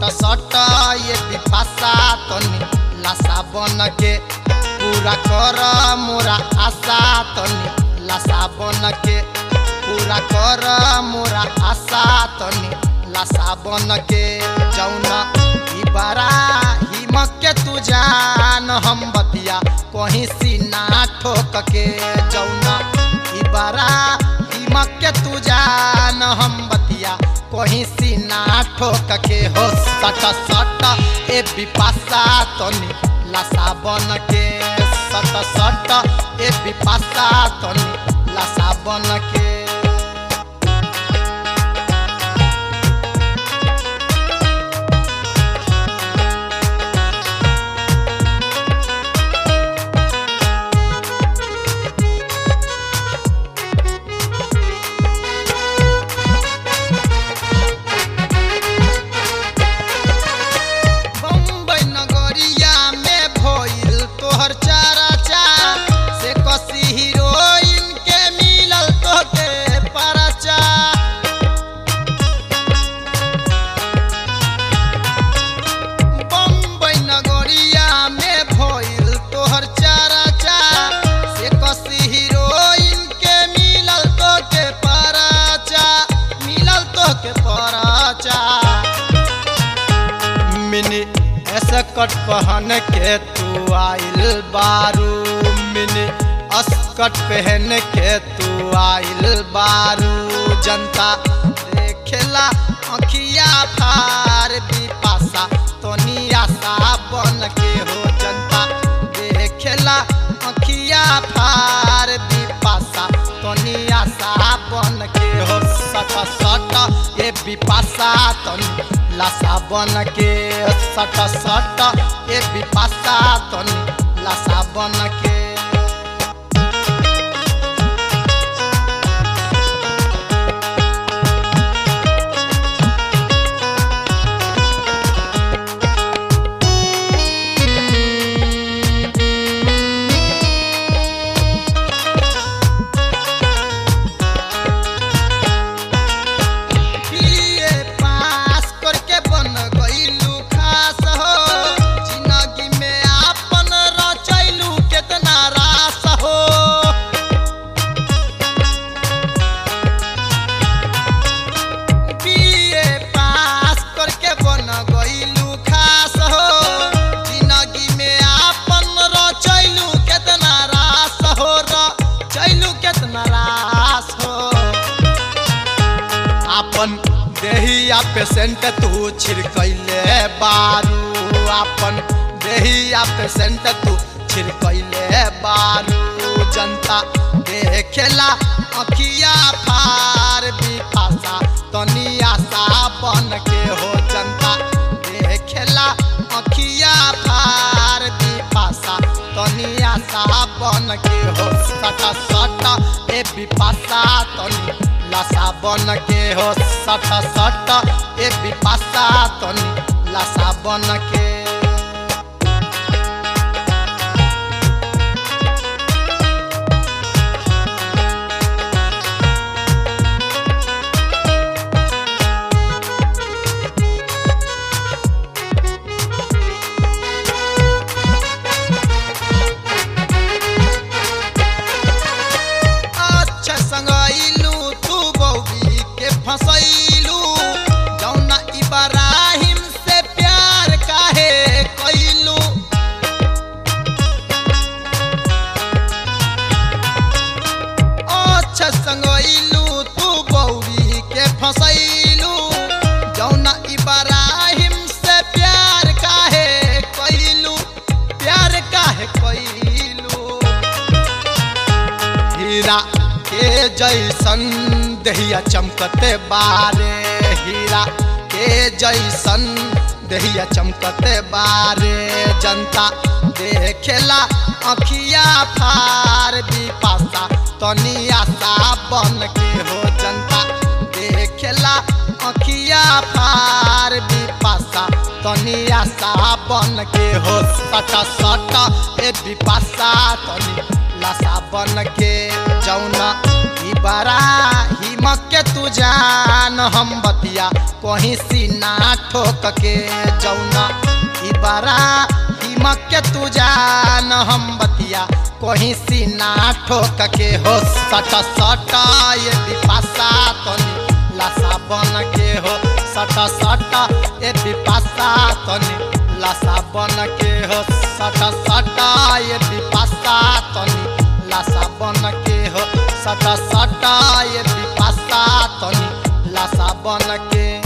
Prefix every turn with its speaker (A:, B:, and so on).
A: सट ये पिपासा तनी लासा बन के पूरा कर मोरा आशा तनी लासा बन के पूरा कर मोरा आशा तनी लासा बन के जौना ई बारा हिमक के तू जान हम बतिया कहीं सीना ठोक के जौना ई बारा हिमक के तू जान हम बतिया कहीं सीना ठोक के हो सट सट ए बिपासा तनी लासा बन के सट सट ए बिपासा तनी लासा बन के बम्बई नगरिया में भइल तोहर चारा चा से कसी हीरोइन के मिलल तोके परचा बम्बई नगरिया में भइल तोहर चारा चा से कसी हीरोइन के मिलल तोके परचा मिलल तोके परचा मिनी ऐसा कट पहन के तू आइल बारू मिनी अस्कट पहन के तू आइल बारू जनता देखेला अखिया फार बिपासा तोनी आशा बन के हो जनता देखेला अखिया फार बिपासा तोनी आशा बन के हो सट सट ए बिपासा तनी लासा बन के सट सट ए बिपासा तनी लासा बन के बीए पास करके बन गइलू खास हो जिंदगी में आपन रचैलू केतना रास हो बीए पास करके बन गइलू खास हो जिंदगी में आपन रचैलू केतना रास हो रचैलू केतना रास हो आपन देहिया पेशेंट तू छिड़कैले बारू आपन देहिया पेशेंट तू छिड़कैले बारू जनता देखेला अखिया फार बिपासा तनी आशा बन के हो जनता देखेला अखिया फार बिपासा तनी आशा बन के हो सट सट ए बिपासा तनी लासा बन के हो सट सट ए बिपासा तनी लासा बन के अच्छा संगैलू तू बौबी के फसैलू जौना इब्राहिम से प्यार काहे कैलू अच्छा संगैलू तू बौबी के फसैलू जौना इब्राहिम से प्यार काहे कैलू प्यार काहे कैलू हीरा के जैसन दहिया चमकते बारे हीरा के जैसन दहिया चमकते बारे जनता देखेला अखिया फार बिपासा तनी आशा बन के हो जनता देखेला अखिया फार बिपासा तनी आशा बन के हो सट सट ए बिपासा तनी लाशा बन के जौना ई बड़ा हिमक के तू जान हम बतिया कहीं सीना ठोक के जौना ई बारा हिमक के तू जान हम बतिया कहीं सीना ठोक के हो सट सट ये बिपासा तनी लासा बन के हो सट सट ये बिपासा तनी लासा बन के हो सट सट ये बिपासा तनी लासा बन के हो सट सट ये बिपासा तनी लासा बन के